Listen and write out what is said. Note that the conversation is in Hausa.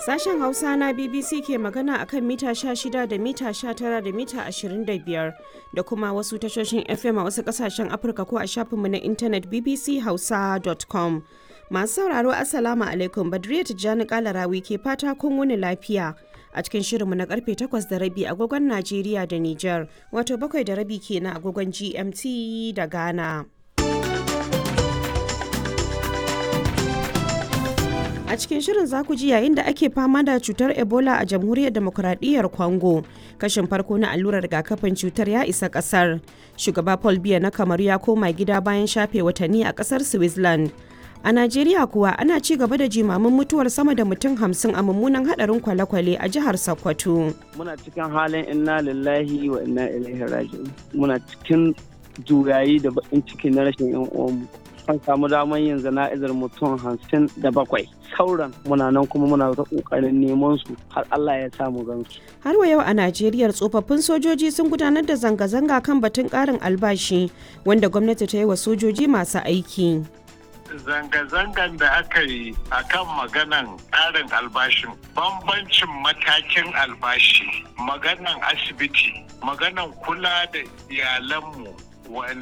Sashen Hausa na BBC ke magana akan mita 16 da mita 19 da mita 25 da kuma wasu tashoshin FM a wasu kasashen Afirka ko a shafinmu na intanet bbchausa.com. Masu sauraro Assalamu alaikum Badriya Tijjani Kalarawi ke fata kun wuni lafiya. A cikin shirinmu na karfe 8 da rabi agogon Najeriya da Nijar, wato bakwai da rabi kenan agogon GMT da Ghana. A cikin shirin za ku ji yayin da ake fama da cutar Ebola a jamhuriyar demokuraɗiyyar Congo. Kashin farko na allurar rigakafin cutar ya isa ƙasar. Shugaba Paul Biya na Kamaru ya koma gida bayan shafe watanni a ƙasar Switzerland. A Najeriya kuwa ana ci gaba da jimamin mutuwar sama da mutum hamsin a mummunan hadarin kwale-kwale a jihar Sokoto. Muna cikin halin inna lillahi wa inna ilaihi raji'un. Muna cikin juyayi da bakin ciki na rashin yan uwanmu. An samu damar yin zana'izar mutum hamsin da bakwai. Sauran muna nan kuma muna ta kokarin neman su har Allah ya samu gansu. Har wa yau a Najeriya tsofaffin sojoji sun gudanar da zanga-zanga kan batun ƙarin albashi wanda gwamnati ta yi wa sojoji masu aiki. zanga-zangan da aka yi a kan maganan ƙarin albashin bambancin matakin albashi maganan asibiti maganan kula da iyalanmu